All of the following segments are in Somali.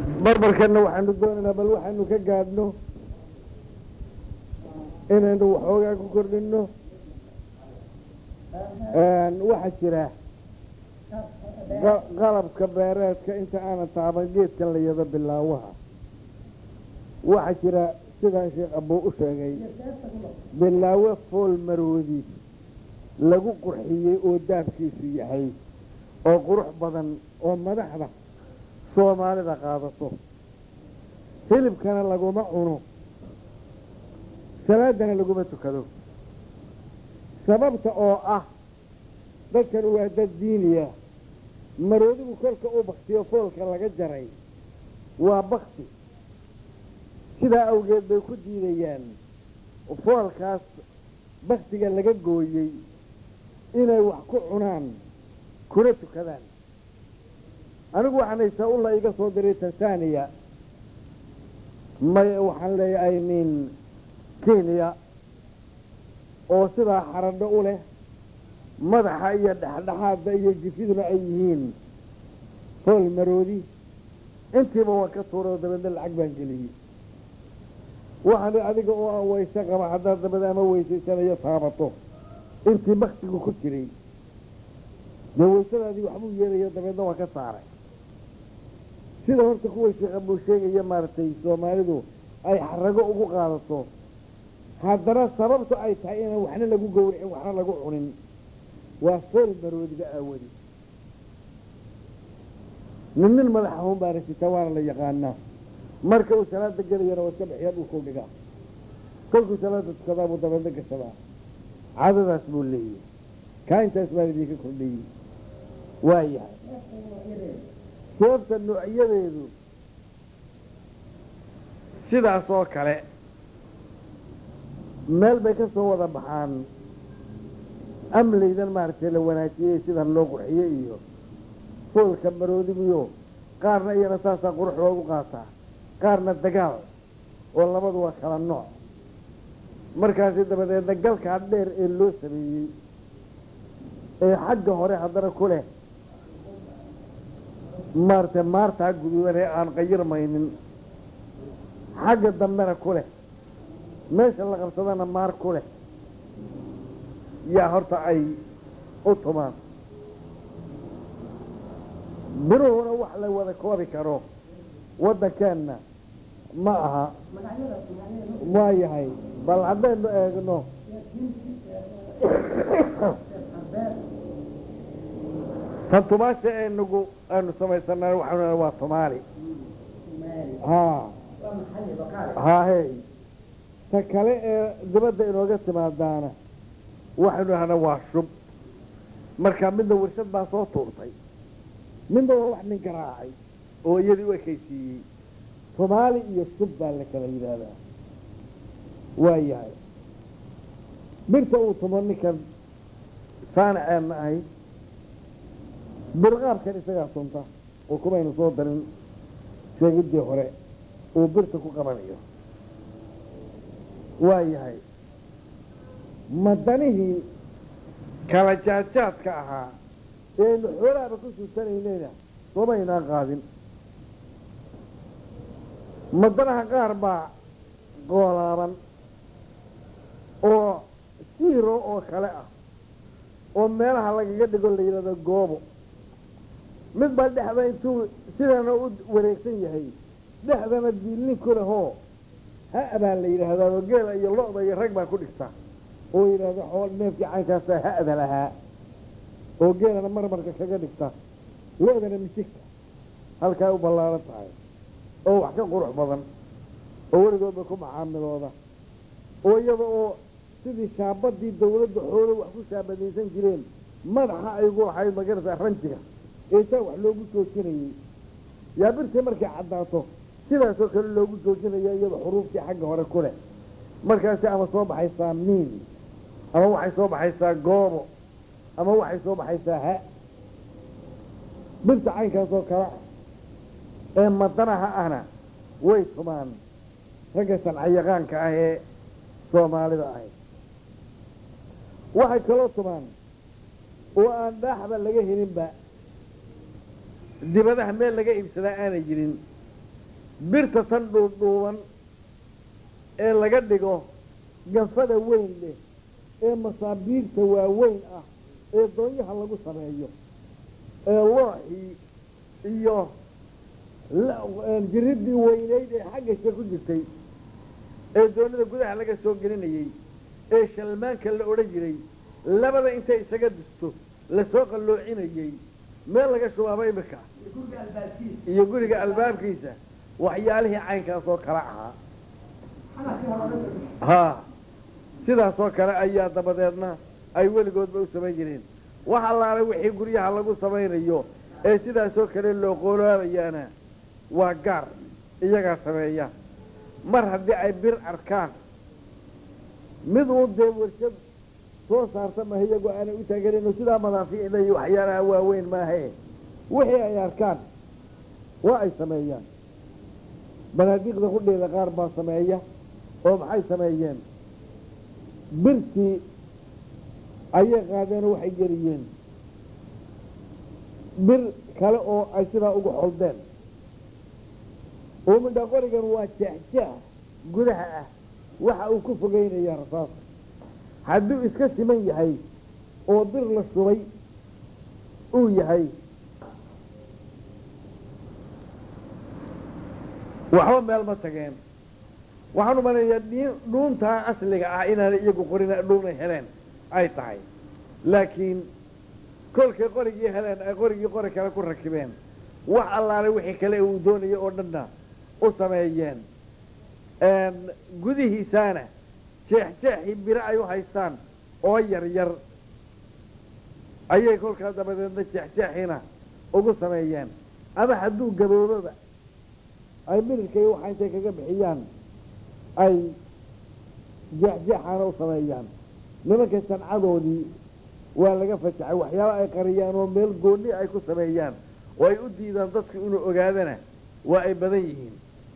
barbarkanna waxaanu doonaynaa bal waxaanu ka gaadhno inaynu waxoogaa ku kordhinno waxaa jira qa- qalabka beereedka inta aanan taaban geedkan la yado bilaawaha waxaa jira sidaan sheekh abuu u sheegay bilaawo fool maroodi lagu qurxiyey oo daabkiisu yahay oo qurux badan oo madaxda soomaalida qaadato hilibkana laguma cuno salaadana laguma tukado sababta oo ah dadkan waa dad diiniya maroodigu kolka u baktiyo foolka laga jaray waa bakti sidaa awgeed bay ku diidayaan foolkaas baktiga laga gooyey inay wax ku cunaan kuna tukadaan anigu waxaan haysaa ulla iga soo diray tanzania may waxaan leeyahay min kenya oo sidaa xaradho u leh madaxa iyo dhexdhexaadda iyo jifiduna ay yihiin fool maroodi intiiba waan ka tuuray oo dabeedna lacag baan geliyey waxaan i adiga oo aan wayse qaba haddaad dabada ama weysaysanayo taabato intii baktigu ku jiray dee waysadaadii waxbuu yeelayo dabeedna waa ka saaray sida horta kuwa sheekh abuu sheegaya maaragtay soomaalidu ay xarago ugu qaadato haddana sababtu ay tahay inaan waxna lagu gowracin waxna lagu cunin waa fool maroodiga aawadi nin nin madaxa hun baana sita waana la yaqaanaa marka uu salaada gelayana waa iska bixiya dhulkuu dhigaa kolkuu salaada tukadaa buu dabeedna gashadaa cadadaas buu leeyahay kaa intaas baan idinka kordhiyey waa yahay seefta noocyadeedu sidaas oo kale meel bay ka soo wada baxaan amlaydan maaragtay la wanaajiyey sidan loo qurxiyey iyo foolka maroodigiyo qaarna iyana saasaa qurux loogu qaataa qaarna dagaal oo labadu waa kala nooc markaasi dabadeedna galkaa dheer ee loo sameeyey ee xagga hore haddana ku leh maaragtay maartaa guduudan ee aan qayirmaynin xagga dambena ku leh meesha la qabsadana maar ku leh yaa horta ay u tumaan biruhuna wax la wada koobi karo waddankeenna ma aha waa yahay bal haddaynu eegno tan tumaasha eenagu aanu samaysanaa waxaanu waa tumaali haa haahey ta kale ee dibadda inooga timaadaana waxaynu ahna waa shub marka midna warshad baa soo tuurtay midna waa wax nin garaacay oo iyadii u ekaysiiyey soomaali iyo shub baa la kala yidhaahdaa waa yahay birta uu tumo ninkan saanaceenna ahayd birqaabkan isagaa tunta oo kumaynu soo darin sheegiddii hore uu birta ku qabanayo waa yahay madanihii kala jaadjaadka ahaa ee aynu xoolaaba ku suusanaynayna soomaynaan qaadin madanaha qaar baa goolaaban oo siiro oo kale ah oo meelaha lagaga dhigo la yidhahdo goobo mid baa dhexda intuu sidana u wareegsan yahay dhexdana diilnin ku lehoo ha- baa la yidhaahdaa oo geela iyo lo-da iyo rag baa ku dhigta oo yidhaahdo xool neefkii caynkaasa ha-da lahaa oo geelana marmarka kaga dhigta lo-dana misigta halkaa u ballaaran tahay oo wax ka qurux badan oo weligoodba ku macaamilooda oo iyada oo sidii shaabadii dawladda xoolo wax ku shaabadaysan jireen madaxa aygu lahayd magarata ranjiga eetaa wax loogu joojinayey yaa birtii markay caddaato sidaasoo kale loogu joojinaya iyada xuruuftii xagga hore ku leh markaasi ama soo baxaysaa miin ama waxay soo baxaysaa goobo ama waxay soo baxaysaa ha birta caynkaasoo kale ah ee madanaha ahna way tumaan ragga sancayaqaanka ah ee soomaalida ahayd waxay kaloo tumaan oo aan dhaaxba laga helinba dibadaha meel laga iibsadaa aanay jirin birta tan dhuudhuuban ee laga dhigo ganfada weyn leh ee masaabiirta waaweyn ah ee doonyaha lagu sameeyo ee looxii iyo jiridii weynayd ee xaggasha ku jirtay ee doonida gudaha laga soo gelinayey ee shalmaanka la odhan jiray labada intay isaga disto lasoo qalloocinayey meel laga shubaaba imika iyo guriga albaabkiisa waxyaalihii caynkaas oo kale ahaa haa sidaasoo kale ayaa dabadeedna ay weligoodba u samayn jireen wax allaale wixii guryaha lagu samaynayo ee sidaasoo kale loo qoolaabayaana waa gaar iyagaa sameeya mar haddii ay bir arkaan mid uun dee warshad soo saarta maha iyagoo aanay u taaganayno sidaa madaafiicda iyo waxyaalaha waaweyn maahae wixii ay arkaan waa ay sameeyaan banaadiiqda qudheeda qaar baa sameeya oo maxay sameeyeen birtii ayay qaadeenoo waxay geliyeen bir kale oo ay sidaa ugu xoldeen oo midha qorigan waa jeexjeex gudaha ah waxa uu ku fogeynayaa rasaasa hadduu iska siman yahay oo bir la shubay uu yahay waxba meel ma tageen waxaan u malaynayaa dhuuntaa asliga ah inaanay iyagu qorin dhuunay heleen ay tahay laakiin kolkay qorigii heleen ay qorigii qori kale ku rakibeen wax allaale wixii kale uu doonayay oo dhanna u sameeyeen gudihiisaana jeexjeexii biro ay u haystaan oo yar yar ayay kolkaa dabadeedna jeexjeexiina ugu sameeyeen ama hadduu gabooboba ay mirirkay waxa intay kaga bixiyaan ay jeexjeexaana u sameeyaan nimanka sancadoodii waa laga fajacay waxyaaba ay qariyaan oo meel goonni ay ku sameeyaan oo ay u diidaan dadku inuu ogaadana waa ay badan yihiin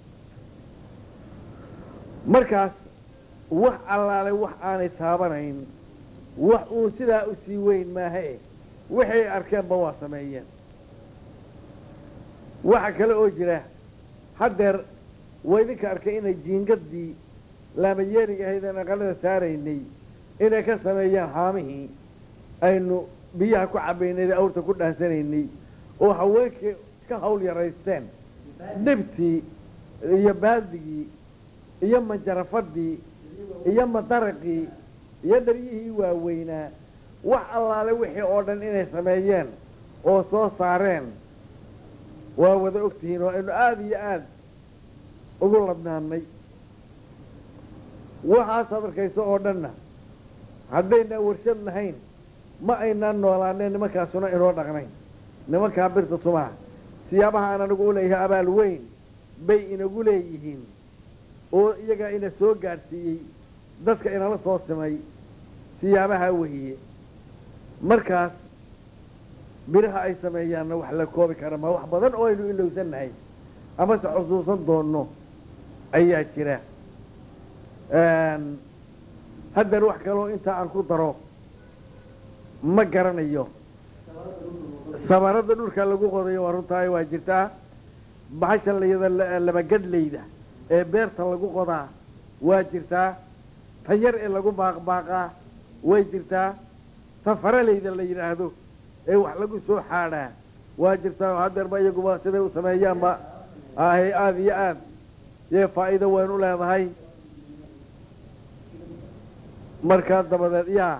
markaas wax allaale wax aanay taabanayn wax uu sidaa u sii weyn maahae waxay arkeenba waa sameeyeen waxa kale oo jira haddeer waa idinka arkay inay jiingadii laamayeeriga ahayd aan aqalada saaraynay inay ka sameeyaan haamihii aynu biyaha ku cabaynay awrta ku dhaansanaynay oo haweenkii ka hawl yaraysteen dhibtii iyo baaldigii iyo manjarafadii iyo madaraqii iyo dharyihii waaweynaa wax allaale wixii oo dhan inay sameeyeen oo soo saareen waa wada ogtihiin oo aynu aada iyo aada ugu ladnaanay waxaasaad arkayso oo dhanna haddaynaan warshad lahayn ma aynaan noolaaneen nimankaasuna inoo dhaqnayn nimankaa birta tumaha siyaabaha aan anigu u leeyahay abaal weyn bay inagu leeyihiin oo iyagaa ina soo gaadhsiiyey dadka inala soo simay siyaabaha wehiye markaas biraha ay sameeyaanna wax la koobi kara ma wax badan oo aynu ilowsannahay amase xusuusan doonno ayaa jira haddeer wax kaloo intaa aan ku daro ma garanayo samarada dhulka lagu qodayo waa runtaay waa jirtaa bahasha layada labagadhlayda ee beerta lagu qodaa waa jirtaa tan yar ee lagu baaqbaaqaa way jirtaa tan faralayda la yidhaahdo ee wax lagu soo xaadhaa waa jirtaa oo haddeerba iyaguba siday u sameeyaanba ahe aada iyo aad yee faa'iido weyn u leedahay markaa dabadeed yaa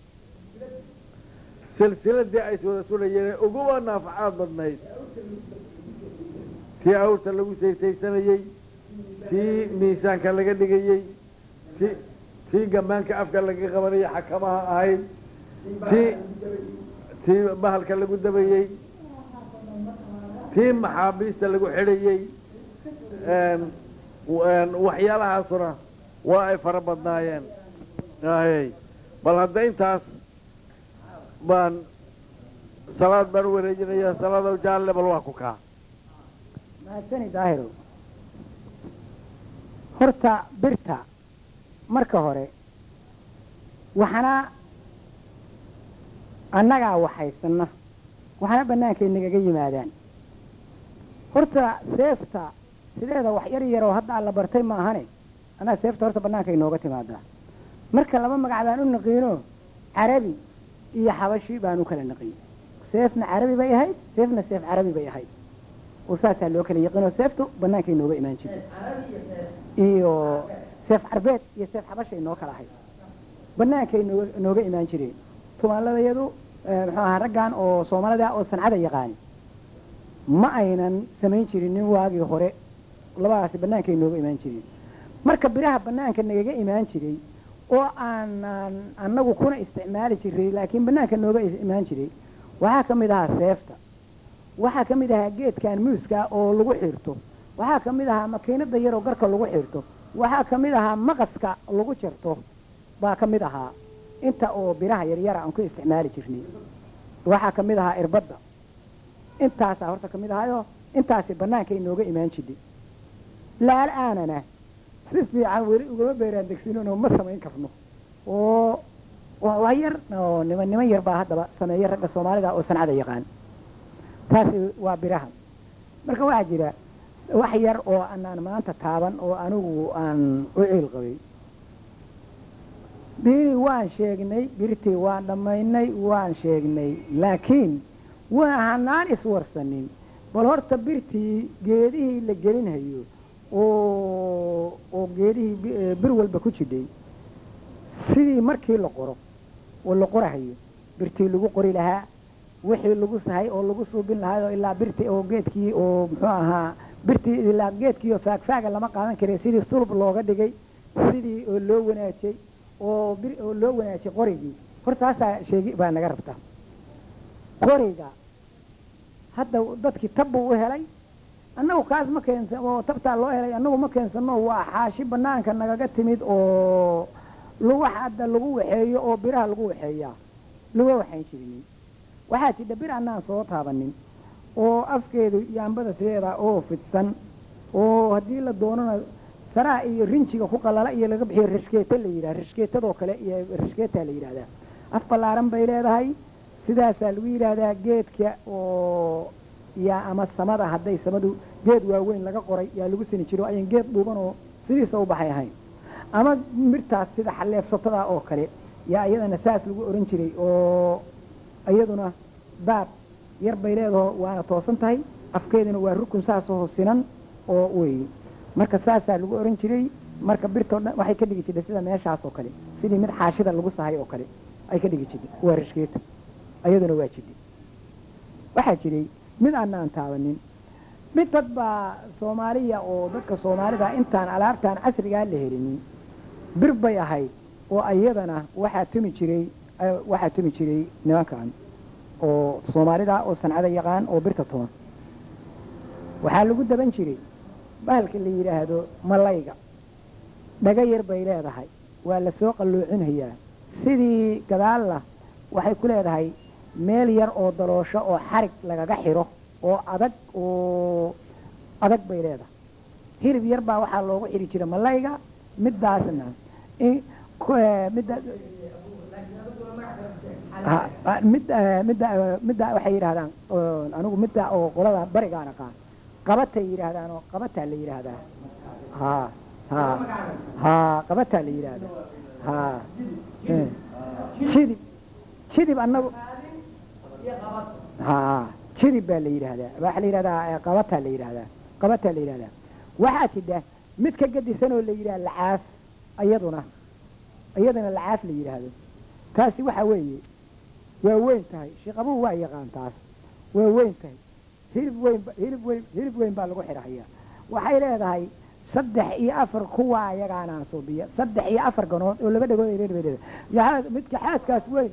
silsiladii ay wada sudhayeen uguba naafacaad badnayd tii awrta lagu saysaysanayey tii miisaanka laga dhigayey ti tii gamaanka afka laga qabanayay xakamaha ahayd tii tii bahalka lagu dabayey tii maxaabiista lagu xidhayey waxyaalahaasuna waa ay fara badnaayeen ay bal hadda intaas baan salaad baan u wareejinayaa salaadow jaalle bal waa ku kaa mahadsani daahiro horta birta marka hore waxana annagaa waxaysanna waxana bannaankay nagaga yimaadaan horta seefta sideeda wax yar yaroo hadda alla bartay ma ahane anaa seefta horta bannaanka inooga timaadaa marka laba magac baan u naqiino carabi iyo xabashi baan u kala naqiin seefna carabi bay ahayd seefna seef carabi bay ahayd oo saasaa loo kala yaqiinoo seeftu bannaanka inooga imaan jirtay iyo seef carbeed iyo seef xabashay noo kala ahayd bannaankay nooga nooga imaan jireen tumaaladayadu muxuu ahaa raggan oo soomaalida oo sancada yaqaani ma aynan samayn jirin nin waagii hore labadaasi bannaankay nooga imaan jireen marka biraha bannaanka nagaga imaan jiray oo aanan annagu kuna isticmaali jiray laakiin bannaanka nooga imaan jiray waxaa ka mid ahaa seefta waxaa ka mid ahaa geedkan muuska oo lagu xirto waxaa ka mid ahaa makiinada yaroo garka lagu xirto waxaa ka mid ahaa maqaska lagu jarto baa ka mid ahaa inta oo biraha yaryara aan ku isticmaali jirnay waxaa ka mid ahaa irbadda intaasaa horta ka mid ahaayo intaasi bannaanka inooga imaan jirnay laal-aanana si fiican weli ugama beeraan degsinonoo ma samayn karno oo waa yar oo niman niman yar baa haddaba sameeya ragga soomaalida oo sancada yaqaan taasi waa biraha marka waxaa jira wax yar oo anaan maanta taaban oo anigu aan u ciil qabay birihii waan sheegnay birtii waan dhammaynay waan sheegnay laakiin waxanaan iswarsanin bal horta birtii geedihii la gelinhayo oo oo geedihii bir walba ku jidhay sidii markii la qoro oo la qorahayo birtii lagu qori lahaa wixii lagu sahay oo lagu suubin lahaa oo ilaa birtii oo geedkii oo muxuu ahaa birtii ilaa geedkii oo faagfaaga lama qaadan karay sidii sulub looga dhigay sidii oo loo wanaajiyey oo bir oo loo wanaajiyey qorigii hortaasaa sheegi baa naga rabta qoriga hadda dadkii tab buu u helay annagu kaas ma keensan oo tabtaa loo helay annagu ma keensano waa xaashi banaanka nagaga timid oo lagu hadda lagu waxeeyo oo biraha lagu waxeeyaa laga waxayn jirinin waxaa jidha bir annaan soo taabanin oo afkeedu yaambada sideeda oo fidsan oo haddii la doonana saraa iyo rinjiga ku qalala iyo laga bixiyo rishkeeta la yidhaha rishkeetadoo kale iyo rishkeetaa la yidhahdaa af ballaaran bay leedahay sidaasaa lagu yidhaahdaa geedka oo yaa ama samada hadday samadu geed waaweyn laga qoray yaa lagu sini jiro ayan geed dhuuban oo sidiisa u baxay ahayn ama mirtaas sida xaleefsatada oo kale yaa iyadana saas lagu oran jiray oo iyaduna daab yar bay leedaho waana toosan tahay afkeeduna waa rukun saasoo sinan oo wey marka saasaa lagu oran jiray marka birtoo dhan waxay ka dhigi jirtay sida meeshaas oo kale sidii mid xaashida lagu sahay oo kale ay ka dhigi jirtay waa rishkeeta iyaduna waa jirtay waxaa jiray mid aanaan taabanin mid dad baa soomaaliya oo dadka soomaalida intaan alaabtaan casrigaa la helinin bir bay ahayd oo iyadana waxaa tumi jiray waxaa tumi jiray nimankan oo soomaalida oo sancada yaqaan oo birta tuman waxaa lagu daban jiray bahalka la yidhaahdo malayga dhaga yar bay leedahay waa la soo qalluucinhayaa sidii gadaalna waxay ku leedahay meel yar oo daloosho oo xarig lagaga xiro oo adag oo adag bay leedahay hilib yar baa waxaa loogu xidhi jira malayga midaasna midda midda midda midda waxay yidhahdaan anigu midda oo qolada barigaan aqaan qabatay yidhaahdaan oo qabataa la yidhaahdaa ha ha ha qabataa la yidhaahdaa ha jidib jidib annagu ha jidib baa la yidhaahdaa waxaa la yidhahdaa qabataa la yidhaahdaa qabataa la yidhahdaa waxaa jidha mid ka gadisan oo la yidhaha lacaaf iyaduna iyadana lacaaf la yidhaahdo taasi waxa weeye waa weyn tahay shiqabuhu waa yaqaan taas waa weyn tahay hilib weyn hilib weyn hilib weyn baa lagu xidhahayaa waxay leedahay saddex iyo afar kuwa ayagaanaan suubiya saddex iyo afar ganood oo laba dhagood ay leedahay midka xaaskaas weyn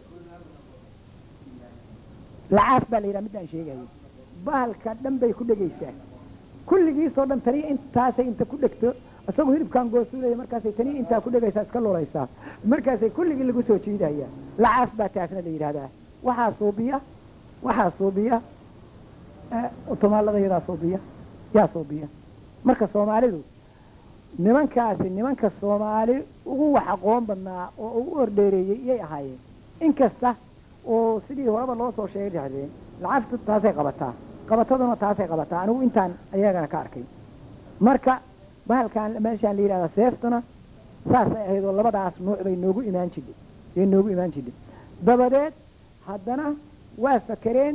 lacaaf baa la yidhaha middaan sheegayo bahalka dhan bay ku dhegaysaa kulligiisoo dhan taniya intaasay inta ku dhegto isagoo hilibkaan goosuulaya markaasay taniya intaa ku dhegaysaa iska lulaysaa markaasay kulligii lagu soo jiidaya lacaaf baa taasna la yidhahdaa waxaa suubiya waxaa suubiya tumaalada yadaa suubiya yaa suubiya marka soomaalidu nimankaasi nimanka soomaali ugu wax aqoon badnaa oo ugu ordheereeyey iyay ahaayeen inkasta oo sidii horeba loo soo sheegay dhahdeen lacagtu taasay qabataa qabataduna taasay qabataa anigu intaan ayagana ka arkay marka bahalkan meeshaan la yidhahda seeftuna saasay ahayd oo labadaas nuuc bay noogu imaan jidhay bay noogu imaan jidhay dabadeed haddana waa fakereen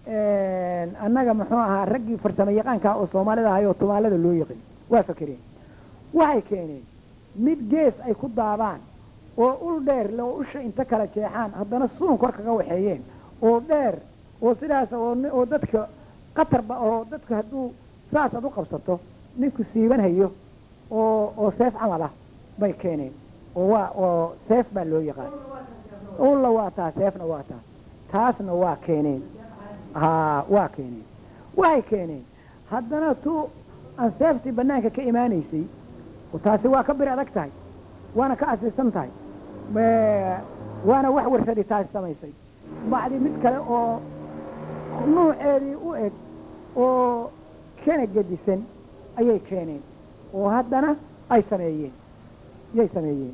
annaga muxuu ahaa raggii farsamo yaqaanka oo soomaalida ahay oo tumaalada loo yaqin waa fakereen waxay keeneen mid gees ay ku daabaan oo ul dheer le oo usha inta kala jeexaan haddana suun kor kaga waxeeyeen oo dheer oo sidaas oo ni- oo dadka qatarba oo dadka hadduu saas aad u qabsato ninku siibanhayo oo oo seef camal ah bay keeneen oo waa oo seef baa loo yaqaan ulla waa taa seefna waa taa taasna waa keeneen haa waa keeneen waxay keeneen haddana tu aan seeftii banaanka ka imaanaysay oo taasi waa ka bir adag tahay waana ka asiisan tahay Ee, waana wax warshadi taasi samaysay bacdi mid kale oo nuuceedii u eg oo kana gedisan ayay keeneen oo haddana ay sameeyeen yay sameeyeen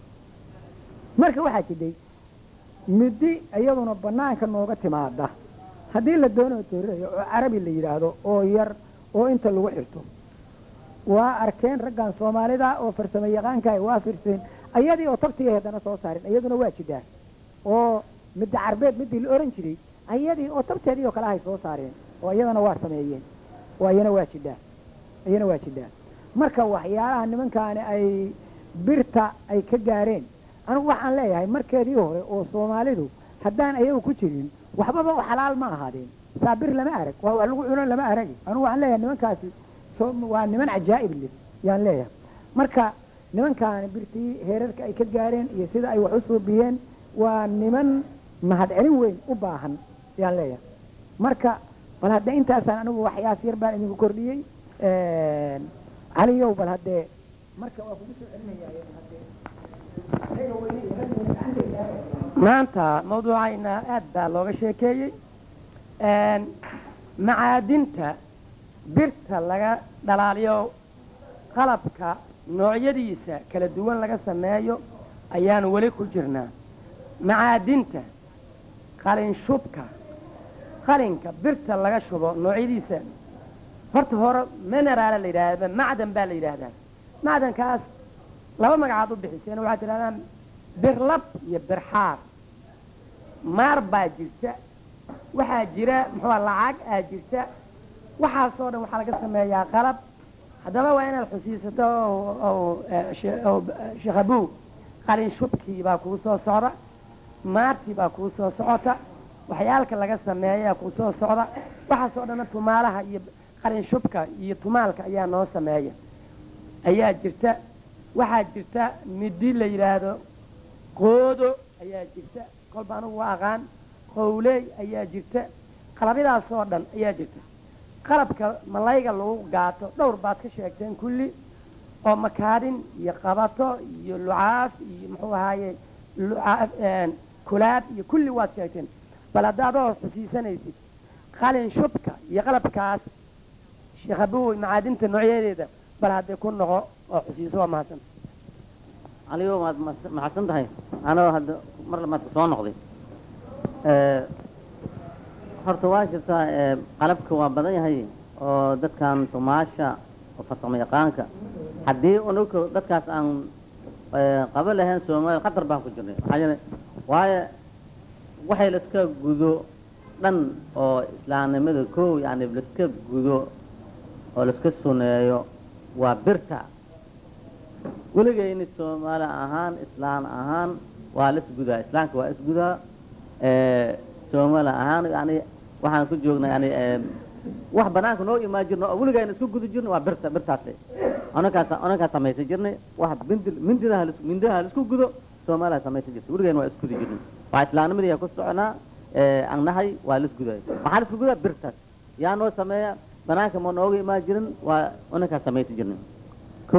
marka waxaa jidhay muddi iyaduna banaanka nooga timaada haddii la doonayo toorinayo oo carabi la yidhaahdo oo yar oo inta lagu xirto waa arkeen raggan soomaalida oo farsamo yaqaankaay waa firseen ayadii oo tabtigay haddana soo saareen iyaduna waa jidhaa oo midda carbeed midii la oran jiray ayadii oo tabteedii oo kale ahay soo saareen oo iyadana waa sameeyeen oo iyana waa jidhaa iyana waa jidhaa marka waxyaalaha nimankaani ay birta ay ka gaareen anigu waxaan leeyahay markeedii hore oo soomaalidu haddaan ayagu ku jirin waxbaba u xalaal ma ahaadeen saa bir lama arag waa wax lagu cuno lama aragi anigu waxaan leeyahay nimankaasi so- waa niman cajaa'ib leh yaan leeyahay marka nimankaani birtii heerarka ay ka gaareen iyo sida ay wax u suubiyeen waa niman mahadcelin weyn u baahan yaan leeyahay marka bal hadde intaasaan anigu waxyaas yar baan idinku kordhiyey caliyow bal haddee marka waa kugu soo celinayaa haddee maanta mawduucayna aad baa looga sheekeeyey macaadinta birta laga dhalaaliyo qalabka noocyadiisa kala duwan laga sameeyo ayaanu weli ku jirnaa macaadinta qalin shubka qalinka birta laga shubo noocyadiisa horta hore mineraala la yidhaahda macdan baa la yidhaahdaa macdankaas laba magacaad u bixiseen waxaad tidhahdaan birlab iyo birxaar maar baa jirta waxaa jira muxuu lacag aa jirta waxaasoo dhan waxaa laga sameeyaa qalab haddaba waa inaad xusiisato oo- oo eh, she- oo, eh, sheekh abuw qalin shubkii baa kuu soo socda maartii baa kuu soo socota waxyaalka laga sameeyaa kuu soo socda waxaasoo dhanna tumaalaha iyo qalin shubka iyo tumaalka ayaa noo sameeya ayaa jirta waxaa jirta midi la yidhaahdo qoodo ayaa jirta kolba anugu waa aqaan qowley ayaa jirta qalabyadaasoo dhan ayaa jirta qalabka malayga lagu gaato dhowr baad ka sheegteen kulli oo makaadhin iyo qabato iyo lucaaf iyo muxuu ahaaye lucaaf kulaad iyo kulli waad sheegteen bal hadda adoo xusiisanaysid qalin shubka iyo qalabkaas sheekh abuwoy macaadinta noocyadeeda bal haddee ku noqo oo xusiiso waa mahadsan anigo waad mas- maxadsan tahay anoo hadda mar lamaad soo noqday Eh, horta waa jirtaa eh, qalabka waa badan yahay oo dadkan tumaasha oo farsamo yaqaanka haddii unuka dadkaas aan eh, qaban lahayn soomaaliya khatar baan ku jirnay maxaa yeelay waayo waxay laiska gudo dhan oo islaamnimada kow yani laiska gudo oo laiska suneeyo waa birta weligayni soomaali ahaan islaan ahaan waa la isgudaa islaamka waa isgudaa Eh, soomaali ahaan yani waxaan ku joognaa yani eh, wax banaanka noo imaan jirno oo weligayna isku gudi jirno waa birta birtaasi anakaas anakaa samaysan jirnay wax mindi mindidaha lis- mindidaha laisku gudo soomaaliya samaysan jirta weligayna waa isgudi jirnay waa islaamnimadii ku soconaa eh, aan nahay waa la isguday waxaa la isku gudaa birtaas yaa noo sameeya banaanka ma nooga imaan jirin waa anakaa samaysan jirnay ko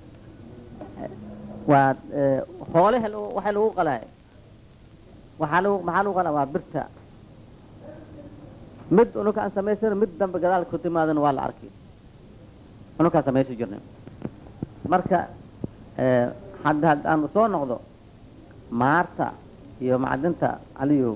waa eh, xoolaha lagu- waxaa lagu qalaa waxaa lagu maxaa lagu qalaa waa birta mid unuka aan samaysan mid dambe gadaal ku timaadana waa la arkay unukaa samaysan jirnay marka eh, hadda haddaan soo noqdo maarta iyo macdinta aliyow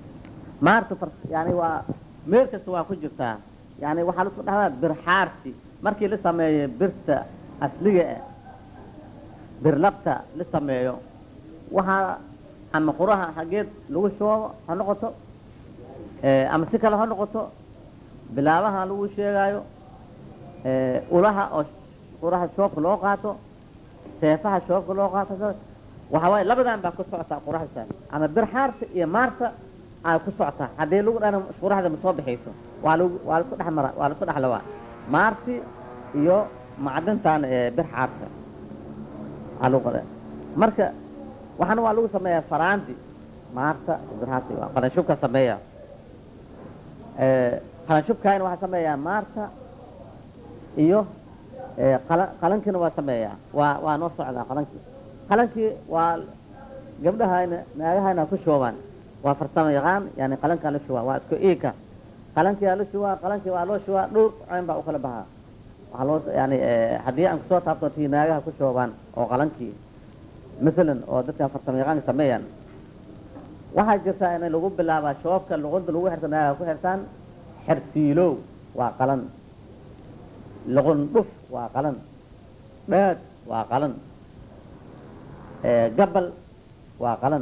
maarta far yani waa meel kasta waa ku jirtaa yani waxaa la isku dhahdaa birxaarsi markii la sameeyo birta asliga ah birlabta la sameeyo waxaa ama quraha xaggeed lagu shoobo ha noqoto eh, ama si kale ha noqoto bilaabaha lagu sheegaayo eh, ulaha oo quraha shoobka loo qaato seefaha shoobka loo qaato waxa waaye labadan baa ku socotaa quraxda ama bir xaarta iyo maarta ay ku socotaa haddii lagu dhana quraxda ma soo bixayso waa lagu waa lasku dhex mara waa lasku dhex lawaa maarti iyo macdintan ee bir xaarta aa lagu qora marka waxaana waa lagu sameeyaa faraanti maarta bir xaarta waa qalanshubka sameeya qalanshubkaayna waxaa sameeyaa maarta iyo eh, qala- qalankiina waa sameeyaa waa waa noo socdaa qalankii qalankii waa gabdhahayna naagahayna ku shoobaan waa farsamo yaqaan yani qalankaa la shubaa waa isku iika qalankii aa la shubaa qalankii waa loo shubaa dhowr coyn baa u kala baxaa waxaa loo yani eh, haddii aan kusoo taabto tii naagaha ku shoobaan oo qalankii masalan oo dadkan farsamo yaqaanka sameeyaan waxaa jirtaa in lagu bilaabaa shoobka luqunta lagu xirta naagaha ku xirtaan xersiilow waa qalan luqun dhuf waa qalan dhaad waa qalan gabal waa qalan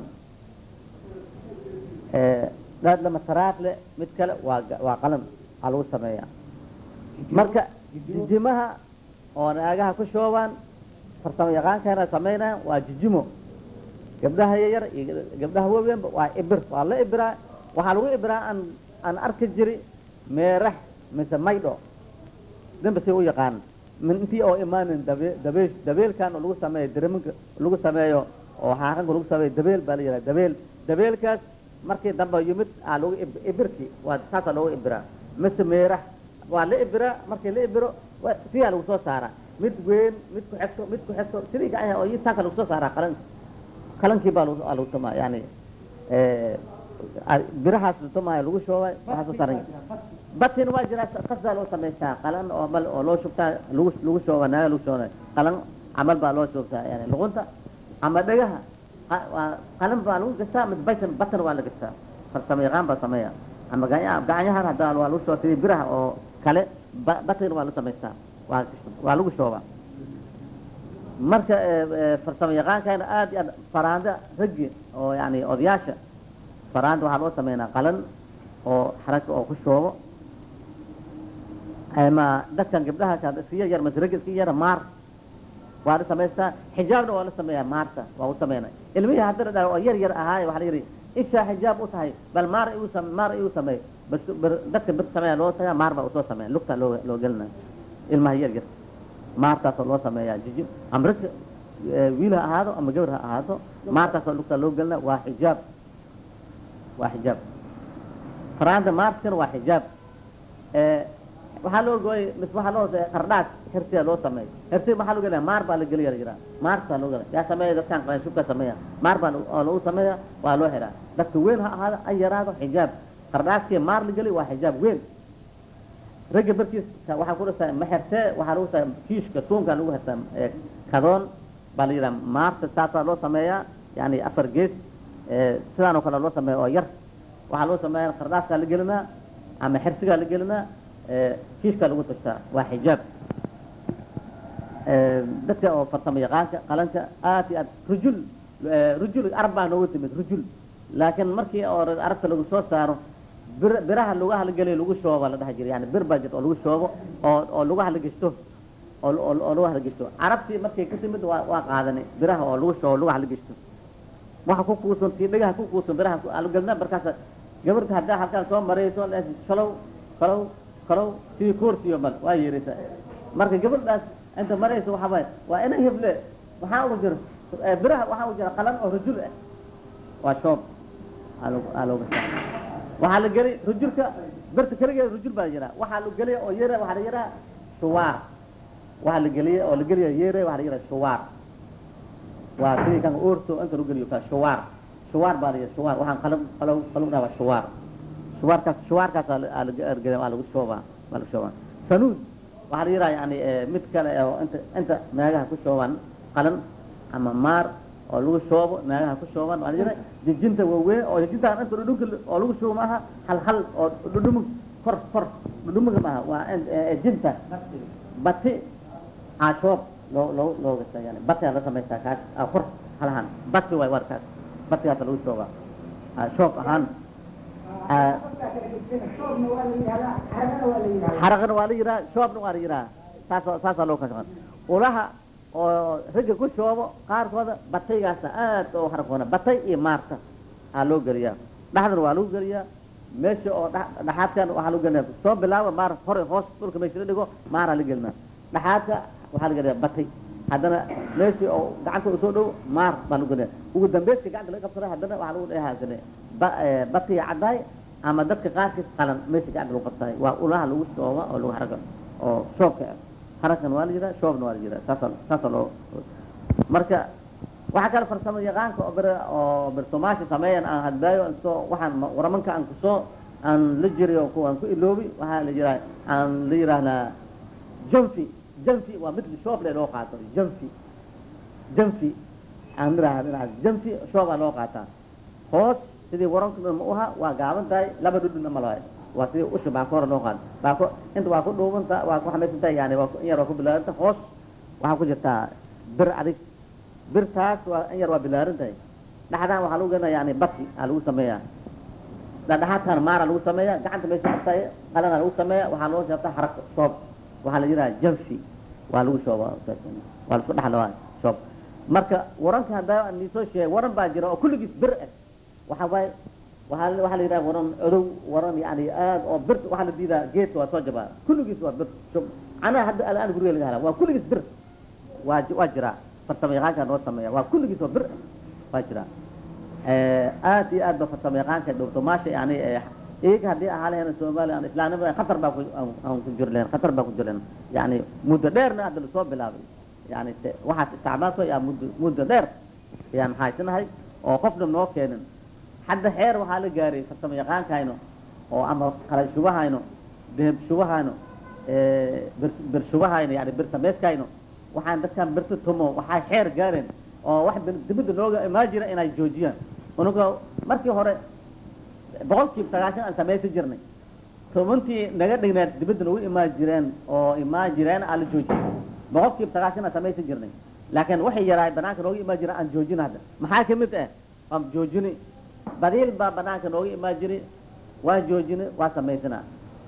dhaad lama taraaqle mid kale waa ga- waa qalan aa lagu sameeyaa marka jijimaha oo naagaha ku shoobaan farsamo yaqaankeena samaynayaan waa jijimo gabdhaha yaryar iyo gabdhaha waaweynba waa ibir waa la ibiraa waxaa lagu ibiraa aan aan arki jiri meerax mise maydho dambe si u yaqaan min intii oo imaanin dabe dabeel dabeelkan oo lagu sameeyo diriminka lagu sameeyo oo xaaranka lagu sameeyo dabeel baa la yidhaha dabeel dabeelkaas markii dambe yimid aa lagu ib- ibirki waa saasaa loogu ibiraa mise meerax waa la ibiraa markii la ibiro waa- siyaa lagu soo saaraa mid weyn mid ku xigto mid ku xigto sidii gacanyaha oo saasa lagu soo saaraa qalan qalankii baa lagu aa lagu samaa yani eh, a- birahaas la tumaayo lagu shoobay waxaa soo saaran batin waa jira qasaa loo samaystaa qalan oo mal oo loo shubtaa lagu lagu shooba naaga lagu shooba qalan camal baa loo shoobtaa yani luqunta ama dhagaha qa- waa qalan baa lagu gastaa mid batan batan waa la gastaa farsamo yaqaan baa sameeya ama gacanyaha gacanyahan hadda waa lagu shooba sidii biraha oo kale ba- batin waa la samaystaa waa waa lagu shoobaa marka eh, eh, farsamo yaqaankayna aad iyo aad faraanda raggi oo yani odayaasha faraanda waxaa loo sameynaa qalan oo xarag oo ku shoobo ama dadkan gabdhaha ka iska yar yar mase ragga iska yara maar waa la samaystaa xijaabna waa la sameeyaa maarta waa u sameynay ilmihii haddana dhaa oo yar yar ahaaye waxaa la yidhi ishaa xijaab u tahay bal maar igu sam maar igu sameey bas bar- dadka bir sameeya loo tagaa maar baa usoo sameeya lugta loo loo gelinaya ilmaha yar yar maartaasoo loo sameeyaa jijib ama ragga eh, wiil ha ahaado ama gabar ha ahaato maartaasoo lugta loo gelinaya waa xijaab waa xijaab faraanta maartkana waa xijaab Eh, waxaa loo gooyay mis waxaa loo qardhaas xirsiya loo sameey xirsi maxaa loo gelaya maar baa la geliya la jiraa maartaa loo gelaya yaa sameeya dadkan qalanshubka sameeya maar baa lagu- oo lagu sameeya waa loo xiraa dadka weyn ha ahaado ay yaraado xijaab qardhaaskii maar la geliy waa xijaab weyn ragga barkiis ka- waxaa ku dhastaa ma xirtee waxaa lagu saa kiishka suunkaa lagu xirtaa eh, kadoon baa la yidhaha maarta saasaa loo sameeyaa yani afar gees eh, sidaan oo kale loo sameeya oo yar waxaa loo sameeya qardhaaskaa la gelinaa ama xirsigaa la gelinaa eh, kiishkaa lagu tashtaa waa xijaab Eh, dadka oo farsamo yaqaanka qalanka aad iyo aad rujul eh, rujul arab baa noogu timid rujul laakiin markii oo arabta lagu soo saaro bir biraha lugaha la geliyo lagu shooba la dhaha jiray yani bir baa jirta oo lagu shoobo oo oo lugaha la geshto oo oo oo lugaha la geshto carabtii markay ka timid waa waa qaadanay biraha oo lagu shoobo lugaha la geshto waxa ku kuusan tii dhagaha ku kuusan biraha ku algalna markaas gabarta haddaa halkaan soo marayso lees shalow kalow kalow sidii koorsiyo mal waa yeeraysa marka gabadhaas inta marayso waxa waaye waa ina heble waxaa ugu jira eh, biraha waxaa ugu jira qalan oo rajul ah waa shoob aa loogu- aa looga saa waxaa la geli rujulka birta keligeeda rujul baa la yiraa waxaa la geliya oo yeera waxaa la yiraa shuwaar waxaa la geliya oo la geliya yeere waxaa la yiraa shuwaar waa sidii kan oorto inta lagu geliyo kaa shuwaar shuwaar baa la yiraa shuwaar waxaan qalab qalab qalabnaa waa shuwaar shuwaarkaas shuwaarkaas aa la- aa la- aa la- waa lagu shoobaa waa lagu shoobaa sanuud waxaa la yiraa yani eh, mid kale oo inta inta naagaha ku shoobaan qalan ama maar oo lagu shoobo naagaha ku shoobaan waa la yiraa jijinta waaweyn oo jijintaan inta dhudhunka oo lagu shoobo maaha hal hal oo dhudhumug kor kor dhudhumuga maaha waa in- eh, eh, jinta bati ashoob loo loo loo gasta yani batigaa la samaystaa kaas ah, kor halahan bati waay warkaas batigaasa lagu shoogaa Ah, shoob ahaan Ah, xaraqana waa la yiraa shoobna waa la yiraa saas saasaa loo kala ulaha oo ragga ku shoobo qaarkooda bataygaasa aad oo xarakoona batay iyo maarta aa loo geliyaa dhaxdana waa lagu geliyaa meesha oo dha- dhaxaadkan waxaa lagu gelinaa soo bilaaba maar hore hoos dhulka meesha la dhigo maaraa la gelinaa dhaxaadka waxaa la geliyaa batay haddana meeshii oo gacanta usoo dhow maar baa lagu gelinaa ugu dambayska gacanta laga qabsada haddana waxaa lagu dhehaasane batiga caddaay ama dadka qaarkiis qalan meesha gacanta lagu qabsaay waa ulaha lagu shooba oo lagu xaraga oo shoobka ah harakan waa la yiraa shoobna waa la yiraa saasa saasa loo marka waxaa kale farsamo yaqaanka oo bir oo birtumaasha sameeyan aan hadbaayo soo waxaan ma- waramanka aan kusoo aan la jiriyo kuwaan ku iloobi waxaa la yiraa aan la yidhaahnaa janfi janfi waa mid shoob le loo qaato janfi janfi aan miraha miraha janfi shoobaa loo qaataa hoos sidii waranka dhan ma uha waa gaaban tahay laba dhudhuna ma lahay waa sidii usha baa ka hore loo qaado baa ko inta waa ku dhuubanta waa ku xamaysan tahay yani waa ku- in yar waa ku bilaaranta hoos waxaa ku jirtaa bir adig birtaas waa in yar waa bilaaran tahay dhaxdaan waxaa lagu gena yani bati aa lagu sameeyaa dhadhaxaadkan maara lagu sameeya gacanta meesha qabtay qalana lagu sameeya waxaa loo sheebtaa xarag shoob waxaa la yidhaha jamshi waa lagu shooba waa lasku dhaxla shoob marka waranka haddaa aan niisoo sheegay waran baa jira oo kulligiis bir ah waxa waaye waxaa la- waxaa la yidhaha waran odow waran yani aad oo bir waxaa la diidaa geedka waa soo jabaa kulligiis waa bir shub canaha hadda alaan guriga laga helaa waa kulligiis bir waa ji- waa jiraa farsamo yaqaankaa noo sameeya waa kulligiis oo bir ah waa jiraa Eh, aad iyo aad ba farsamo yaqaanka dhowtomaasha yani eh, iyaga haddii ahaa lahayn soomaaliya aan islaamnimada khatar baa ku aan- aan ku jir lahayn khatar baa ku jir lahayn yani muddo dheerna hadda lasoo bilaabay yani te- waxaas isticmaalso yaa muddo muddo dheer ayaan haysanahay oo qofna noo keenin hadda xeer waxaa la gaaray farsamo yaqaankayno oo ama qalay shubahayno deheb shubahayno eh, bir bir shubahayno yani bir samayskayno waxaan dadkan birta tumo waxay xeer gaareen oo wax bil- dibadda nooga imaan jira inay joojiyaan unuga markii hore boqolkiiba sagaashan aan samaysan jirnay tobantii naga dhigneed dibadda nagu imaan jireen oo imaan jireen aan la joojiyay boqolkiiba sagaashan aan samaysan jirnay laakiin waxay yaraay banaanka nooga imaan jira aan joojin hadda maxaa ka mid ah waan joojini badiil baa banaanka nooga imaan jiray waan joojini waa samaysanaa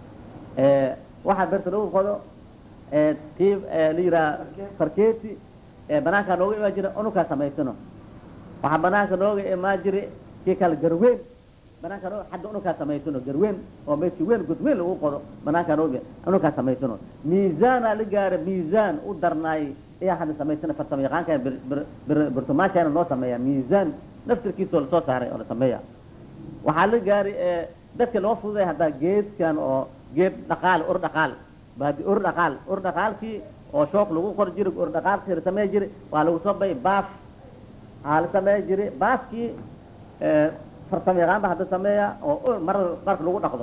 Eh, waxaa berta lagu qodo eh, tii eh, la yiraa farkeeti ee banaanka nooga imaan jira unukaa samaysano waxaa banaanka nooga imaan jiray kii kale garweyn banaanka noo hadda unukaa samaysano garweyn oo meeshii weyn godweyn lagu qodo banaanka nooga unukaa samaysano miisaanaa la gaara miisaan u darnaay ayaa hadda samaysana farsamo yaqaanka bir- bir- bir- birtumaashaana noo sameeya miisaan naftirkiisoo lasoo saaray oo la sameeya waxaa la gaaray ee dadka loo fududay haddaa geedkan oo geed dhaqaal ur dhaqaal baadi ur dhaqaal ur dhaqaalkii oo shook lagu qor jiray ur dhaqaalkii la samey jiray waa lagu soo bay baaf aa la samey jiray baafkii ee, farsamo yaqaan ba hadda sameeya oo ur marada dharka lagu dhaqdo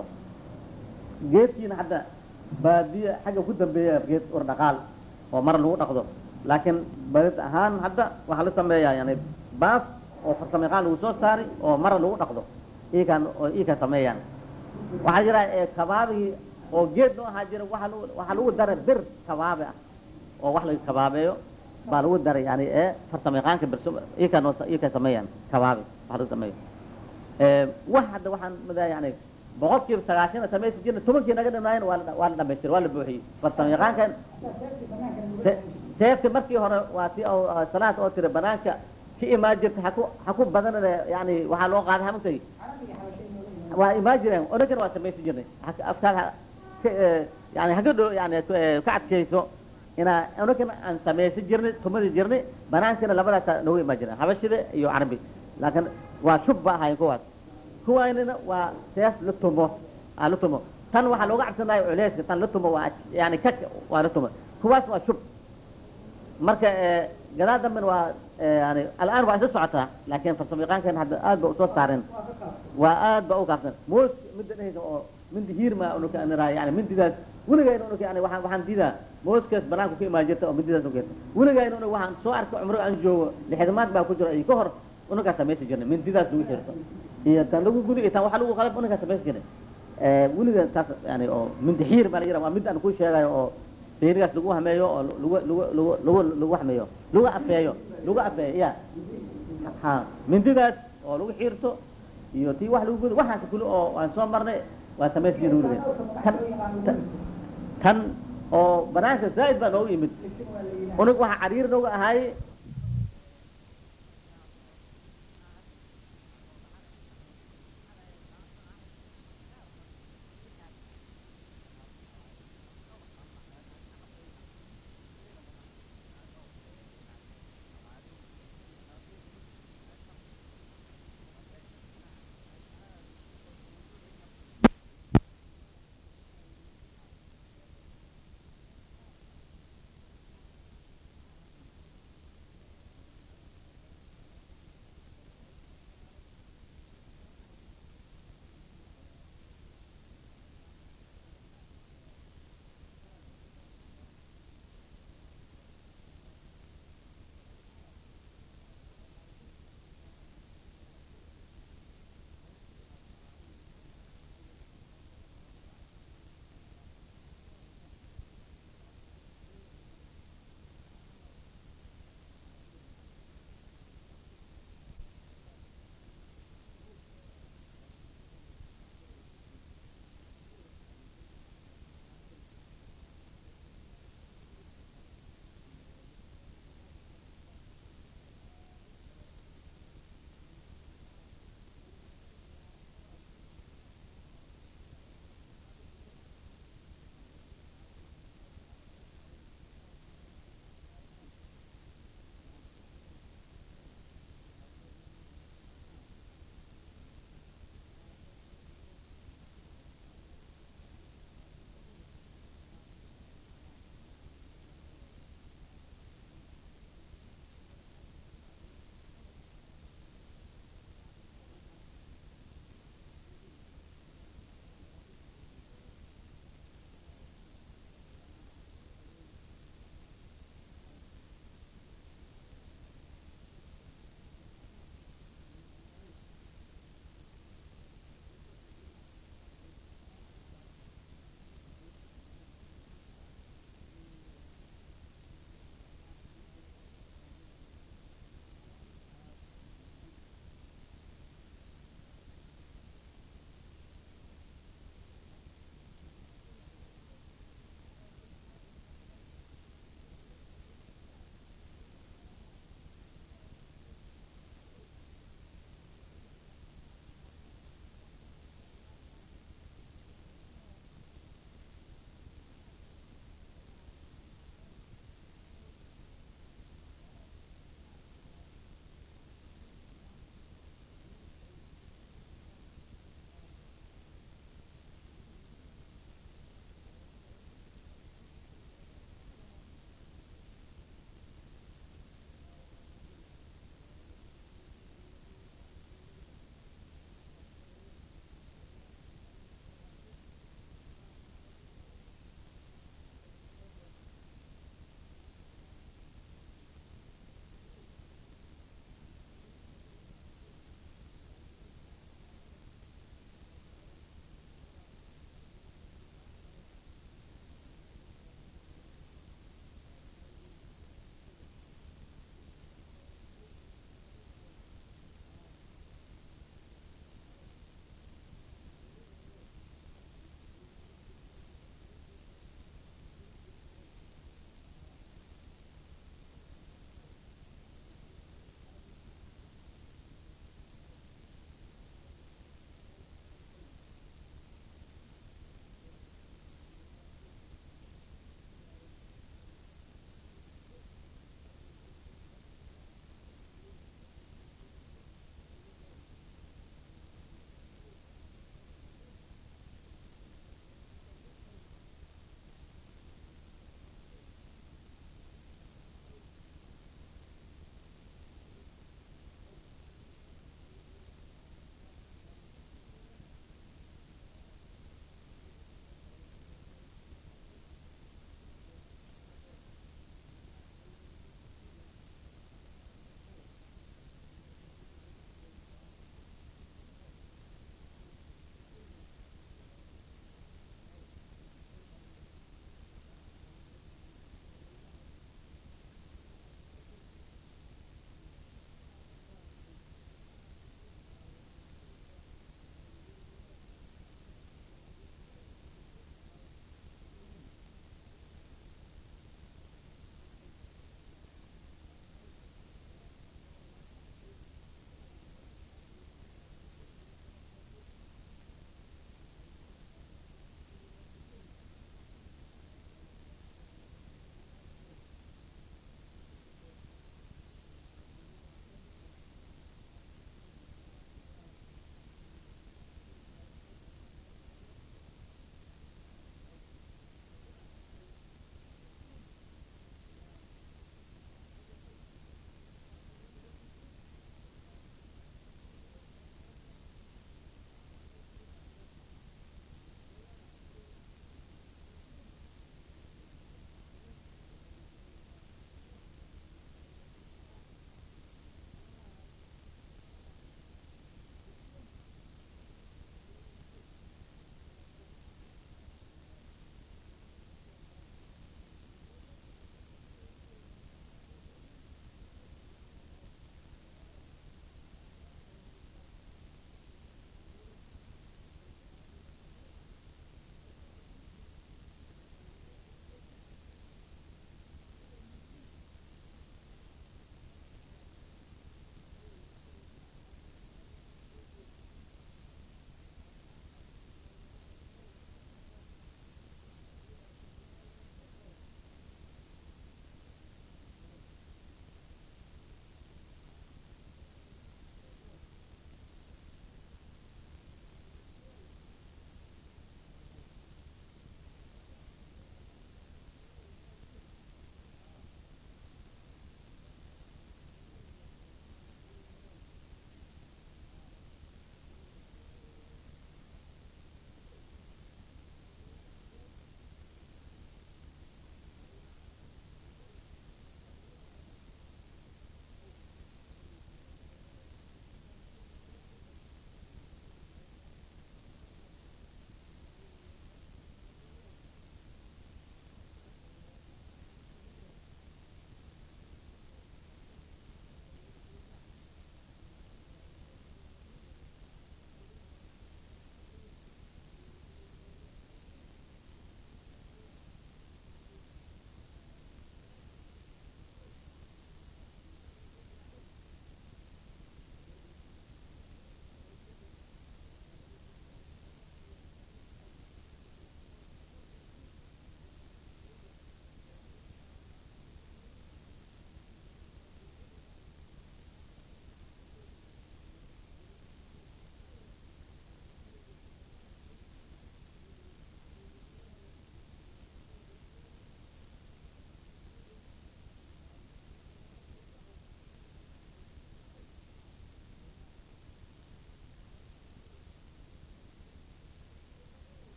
geedkiina hadda baadiya xagga ku dambeeya geed ur dhaqaal oo mara lagu dhaqdo laakiin badid ahaan hadda waxaa la sameeyaa yani baaf oo farsamo yaqaan lagu soo saaray oo mara lagu dhaqdo iyakaan oo iyakaa sameeyaan waxaa jira ee kabaabigii oo geed noo ahaa jira waxaa lagu waxaa lagu daray bir kabaabe ah oo wax laga kabaabeeyo baa lagu daray yani ee farsamo yaqaanka bir iyakaa noo iyakaa sameeyaan kabaabe wax lagu sameeyo ee wax hadda waxaan madaa yani boqolkiiba sagaashan samaysi jirna tobankii naga dhamaayeen waa la waa la dhamaystir waa la buuxiyey farsamo yaqaankan se- seefta markii hore waa ti oo oo salaad oo tira banaanka ka imaan jirta haku haku badanade yani waxaa loo qaaday hamantay waa imaan jireen onankana waa samaysan jirnay Ha- afkaad ha- ka- eh, yani haga dho yani ku- eh, ka adkayso inaa onankana aan samaysan jirnay tumadi jirnay banaankana labadaasa noogu imaan jireen habashida iyo carabi laakiin waa shub ba ahayn kuwaas kuwaanina waa seef la tumo aa la tumo tan waxaa looga cabsanayo culeyska tan la tumo waa yani kak waa la tumo kuwaas waa shub marka eh, gadaal dambena waa eh, yani al'aan waa isla socotaa laakiin farsamo yaqaankan hadda aad ba usoo saareen waa aad ba u kaafsan moos midda dhehaysa oo mindi hiirma unuka aniraa yani mindidaas weligayna unuka yani waxaan waxaan diidaa mooskaas banaanku ka imaan jirta oo mindidaas ugeerta weligayna unug waxaan soo arkay cumro aan joogo lixdamaad baa ku jiro iyo ka hor unukaa samaysan jirnay mindidaas lagu xirto iyo tan lagu gudi iyo tan waxa lagu qalab unukaa samaysan jirnay Eh, weliga taas yani oo mindi xiir baa la yidhaha waa mid aan ku sheegayo oo seerigaas lagu hameeyo oo lagu lagu lagu lagu lagu hameeyo lagu afeeyo lagu afeeyo ya ha mindidaas oo lagu xiirto iyo tii wax lagu gudo waxaas kuli oo aan soo marnay waa samaystii lagu rideen tan tan tan oo banaanka zaa'id baa noogu yimid unug waxa cariir nooga ahaay